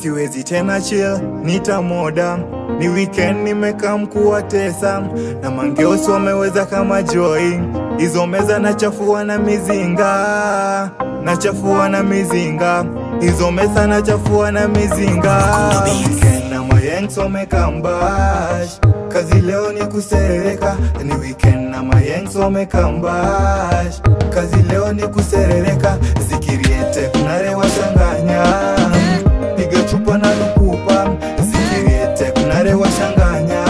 siwezi tena chill nitamoda ni weekend nimekaa mkuwatesa na mangeosi wameweza kama joy hizo meza nachafua na mizinga nachafua na mizinga hizo meza nachafua na mizinga Weekend na mayengs wamekambash kazi leo ni kuserereka ni weekend na mayengs wamekambash kazi leo ni kuserereka zikiriete kunare washanganya piga chupa na lukupa zikiriete kunare washanganya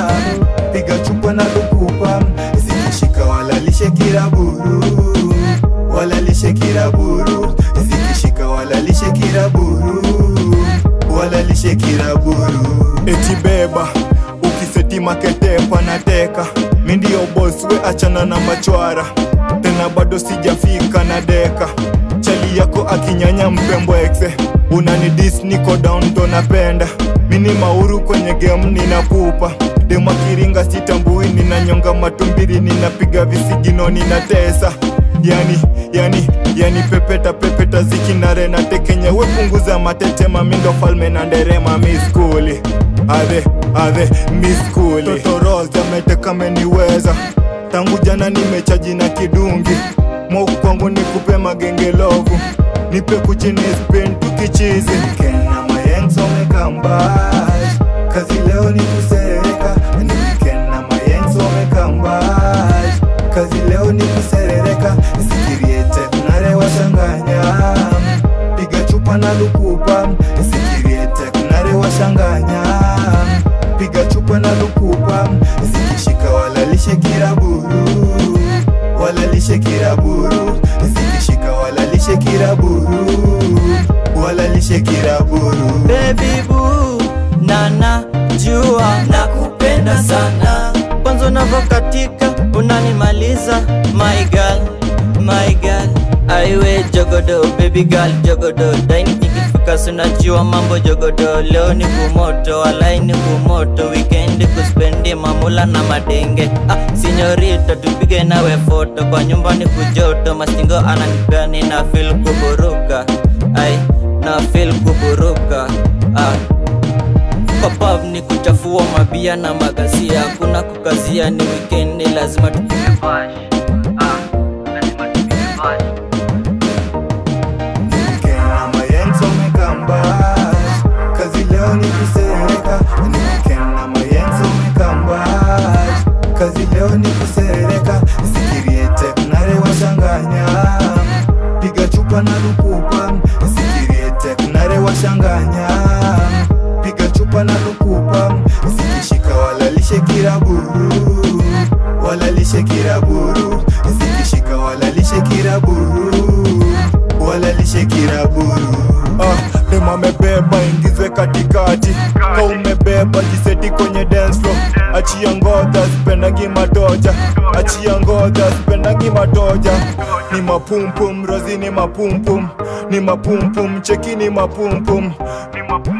piga chupa na lukupa zikishika walalishe kiraburu walalishe kiraburu zikishika walalishe kiraburu walalishe kiraburu eti beba ukiseti maketepa na teka mi ndio boss we achana na machwara tena bado sijafika na deka chali yako akinyanya mpembo exe unani dis niko down ndo napenda mini mauru kwenye game ninapupa dema kiringa sitambui ninanyonga matumbiri ninapiga visigino ninatesa yani yani yani pepeta pepeta zikinare na tekenye wepunguza matetema mindo falme na nderema miskuli ave ave miskuli totoroza meteka meniweza tangu jana nimechaji na kidungi moku kwangu nikupe magengelovu nipe kuchini spin tukichizi Kena mayengs wamekambash kazi leo ni kuserereka ni weekend na mayengs wamekambash kazi leo ni kuserereka zikiriete kunare washanganya piga chupa na lukupa zikiriete kunare washanganya piga chupa na lukupa zikishika walalishe kiraburu walalishe kiraburu zikishika walalishe kiraburu walalishe kiraburu Baby boo, nana jua nakupenda sana, kwanza unavokatika unanimaliza, my girl, my girl. Aiwe jogodo, baby girl jogodo, daini nikifika sunajua mambo jogodo, leo ni kumoto, walai ni kumoto, weekend kuspendi mamula na madenge. Ah, sinyorita tupige nawe foto, kwa nyumba ni kujoto, mastingo ananipea nina feel kuburuka, ai na feel kuburuka ah. Kwa pub ni kuchafua mabia na magazia, hakuna kukazia, ni weekend, lazima tupige bash ah. lazima tupige bash Kena mayengs wamekambash kazi leo ni kuserereka ni weekend na mayengs wamekambash kazi leo ni kuserereka zikiriete kunare washanganya piga chupa na lukupa zikiriete kunare washanganya piga chupa na lukupa zikishika walalishe kiraburu walalishe kiraburu zikishika walalishe kiraburu walalishe kiraburu ah, dema amebeba ingizwe katikati ka umebeba jiseti kwenye dance floor achia ngodha sipendangi matoja achia ngodha sipendangi matoja ni mapumpum rozi ni mapumpum ni mapumpum cheki ni mapumpum ni mapumpum